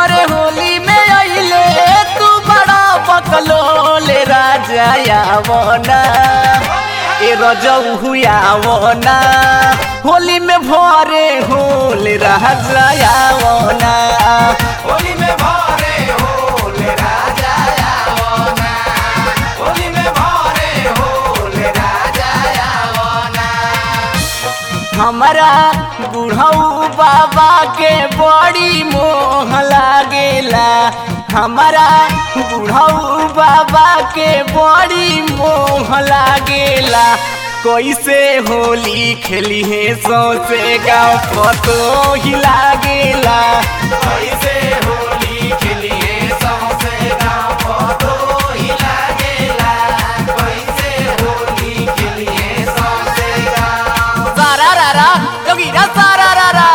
घरे होली में अइले तू बड़ा बकलोले राजा आवना ए रजऊ हुआवना होली में भरे होले राजा आवना होली में भरे होले राजा आवना होली में भरे होले राजा आवना हमारा बुढ़ऊ बाबा के बड़ी मोह लागेला हमारा बुढ़ऊ बाबा के बड़ी मोह लागेला कैसे होली खेली है सौसे गाँव पतो ही लागेला कैसे होली खेलिए सौसे गाँव पतो ही लागेला कैसे होली खेलिए सौसे गाँव सारा रारा जोगीरा सारा रारा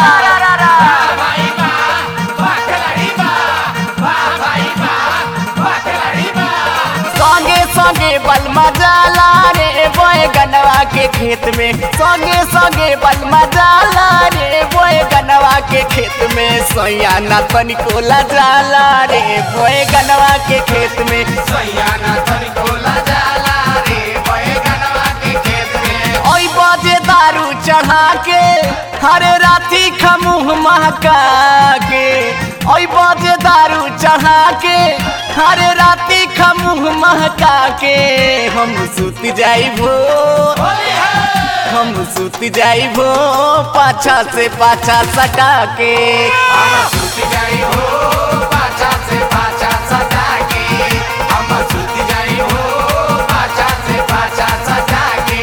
भाई बा वाह खिलाड़ी बा वाह भाई बा वाह खिलाड़ी बा संगे संगे बलमा जाला रे बोए गनवा के खेत में संगे संगे बलमा जाला रे बोए गनवा के खेत में सैया ना तनिको ला जाला रे बोए गनवा के खेत में सैयाना तनी खोला जाला रे बैगनवा के खेत में ओई बजे दारू चढ़ा के हरे राती खमुह महका के ओई बजे दारू चढ़ा के हरे राती खमुह महका के हम सुत जाइबो होली है हम सुत जाइबो पाछा से पाछा सटा के हम सूत जाई हो पाछा से पाछा सटा के हम सूत जाई हो पाछा से पाछा सटा के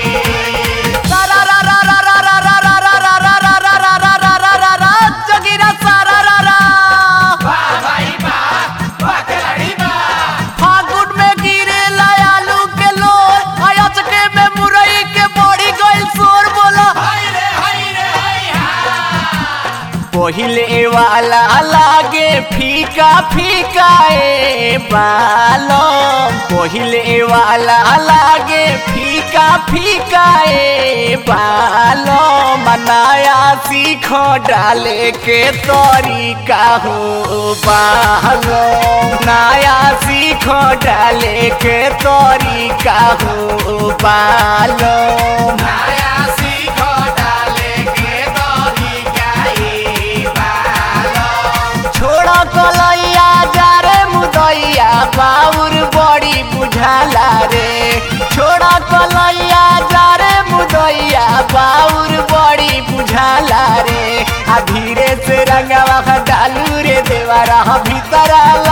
सारा रा रा रा रा रा रा रा रा रा रा रा रा रा रा रा रा रा जोगीरा सारा रा रा वाह भाई बा वाह खिलाड़ी बा फागुन में गिरे आलू के लोर अयचके में मुरई के बड़ी गइल शोर बोला हाय रे हाय रे हाय हा पहिले वाला लागे फीका फीका ए बालो पहिले वाला लागे फीका फीका ए बालो मनाया सीख डाले के तरीका हो बालो नया सीख डाले के तरीका हो बालो नया सीख डाले के दही गाई बालो छोड़ा कलैया जा रे मुदैया बाउर बड़ी बुझाला रे छोड़ा कलैया जा रे मुदैया बाउर बड़ी बुझाला रे आ धीरे से रंगवा डालू रे देवरा भीतर